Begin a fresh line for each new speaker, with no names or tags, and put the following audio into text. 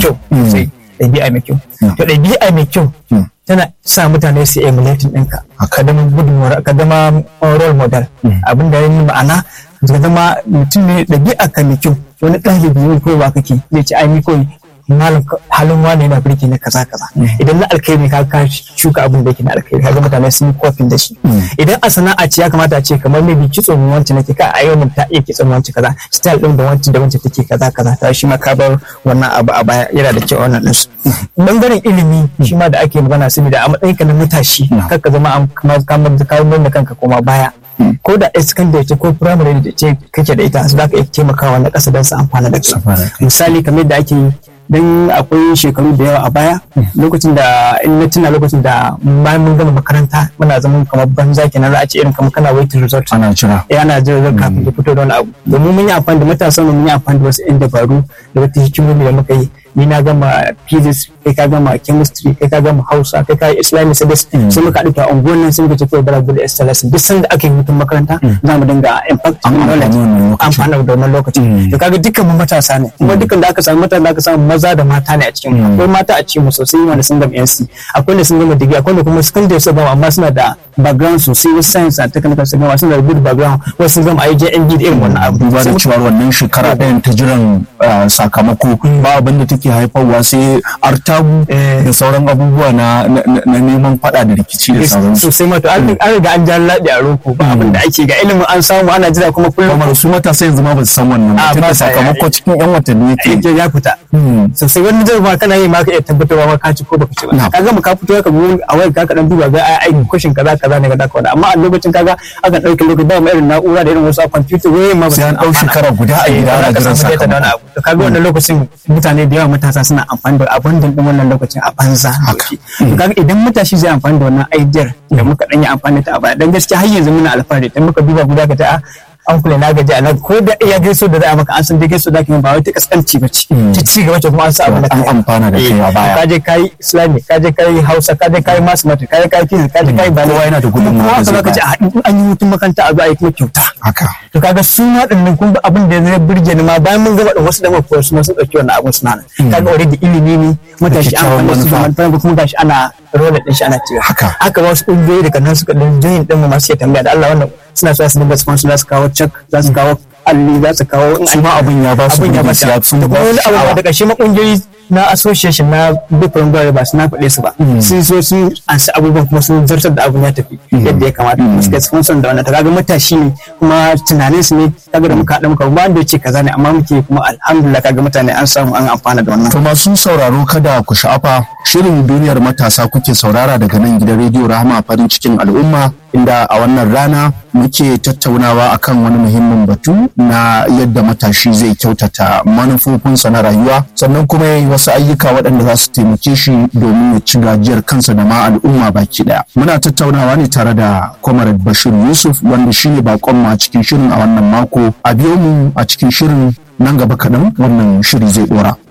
kyau sai ɗabi'a mai kyau to ɗabi'a mai kyau tana sa mutane su emulating ɗinka ka zama gudunmuwar ka zama role model abin da yin ma'ana ka zama mutum ne ɗabi'a ka mai kyau wani ɗalibi ne ko ba kake zai ci ai ni koyi malam halin wani yana birki na kaza kaza idan na alkhairi ka ka shuka abin da yake na alkhairi kaga mutane sun yi kofin da shi idan a sana'a ce ya kamata a ce kamar maybe kitso mu wance nake ka a yau mun ta iya kitson wance kaza style din da wance da wance take kaza kaza ta shi ma ka bar wannan abu a baya yana da kyau wannan din su bangaren ilimi shi ma da ake magana saboda a matsayin ka na matashi kar ka zama an kamar kamar da kanka koma baya ko da secondary ce ko primary da ce kake da ita su za ka iya taimakawa na ƙasa don su amfana da kai misali kamar da ake yi don akwai shekaru da yawa a baya lokacin da in na tuna lokacin da bayan mun gama makaranta muna zaman kamar banza kenan za a ce irin kamar kana waiting result
ana jira
eh ana jira result kafin ya fito da wani abu domin mun yi amfani da matasan mun yi amfani da wasu yan dabaru da wata hikimomi da muka yi ni na gama physics kai ka gama chemistry kai ka gama hausa kai ka islamic studies sai muka haɗu a unguwar nan sai muka ce kawai bara gudu extra lesson duk sanda aka yi hutun makaranta za mu dinga impact knowledge amfani da wannan lokaci to kaga dukkan mu matasa ne kuma dukkan da aka samu matasa da aka samu maza da mata ne a cikin mu akwai mata a cikin mu sosai wanda sun gama NC akwai da sun gama degree akwai da kuma secondary su gama amma suna da background sosai wasu science and technical su gama suna da good background wasu sun gama IJND da irin wannan abu
duba da cewa wannan shekara ɗayan ta jiran sakamako ba abin da take haifarwa sai artabu da sauran abubuwa na neman faɗa da rikici da sauransu
sosai ma to an riga an ja laɗi a roko ba abin da ake ga ilimin an samu ana jira kuma kullum
kamar su matasa yanzu ma ba su san wannan ba tunda sakamako cikin yan watanni yake
ya fita sosai wani zai ma kana yi ma ka iya tabbatarwa ma ka ci ko baka ci ba ka gama ka fito ka bi a wayar ka dan duba ga ai ai kwashin kaza kaza ne kaza kaza amma a lokacin kaga akan dauke lokaci ba mu irin na'ura da irin wasu a computer wayoyin ma ba
sai an dau shekara guda a gida ana jiran sakamako
to kaga wannan lokacin mutane da yawa matasa suna amfani da abin da wannan lokacin a banza to kaga idan matashi zai amfani da wannan idea da muka dan yi amfani da ta a baya dan gaskiya har yanzu muna alfahari dan muka duba guda ka ta an kula na gaji a nan ko da iya gaiso da za a maka an san dai gaiso da kuma ba wai ta kaskanci ba ce ta ci gaba ce kuma an sa abu da
an amfana da kai a baya
ka je kai islami ka je kai hausa ka je kai mathematics ka je kai physics ka je kai
kowa yana da gudun
kuma haka ka ce a an yi hutun makaranta a zo a yi kuma kyauta
haka
to kaga su ma dinnan kun abin da zai burge ni ma bayan mun gaba da wasu da mafi su ma su dauki wannan abun suna nan kaga already ilimi ne matashi an fara su da manufa kuma gashi ana rola din shi ana cewa
haka
haka wasu kungiyoyi daga nan suka dan join din mu masu ke tambaya da Allah wannan suna so su dinga sponsor za su kawo check za su kawo alli za su kawo
su ma abin ya ba su
abin ya ba
su
su da kuma wani abu da ƙarshe ma kungiyoyi na association na different gari ba su na faɗe su ba sun so sun ansa abubuwan kuma sun zartar da abun ya tafi yadda ya kamata kuma suka sponsor da wannan ta kaga matashi ne kuma tunanin su ne kaga da muka haɗa muka ba wanda ya ce kaza ne amma muke kuma alhamdulillah kaga mutane an samu an amfana da wannan
to masu sauraro kada ku sha'afa shirin duniyar matasa kuke saurara daga nan gidan rediyo rahama farin cikin al'umma inda a wannan rana muke tattaunawa akan wani muhimmin batu na yadda matashi zai kyautata manufofinsa na rayuwa sannan kuma ya yi wasu ayyuka waɗanda za su taimake shi domin ya ci gajiyar kansa da ma al'umma baki ɗaya muna tattaunawa ne tare da comrade bashir yusuf wanda shine bakon mu a cikin shirin a wannan mako a biyo mu a cikin shirin nan gaba kaɗan wannan shiri zai ɗora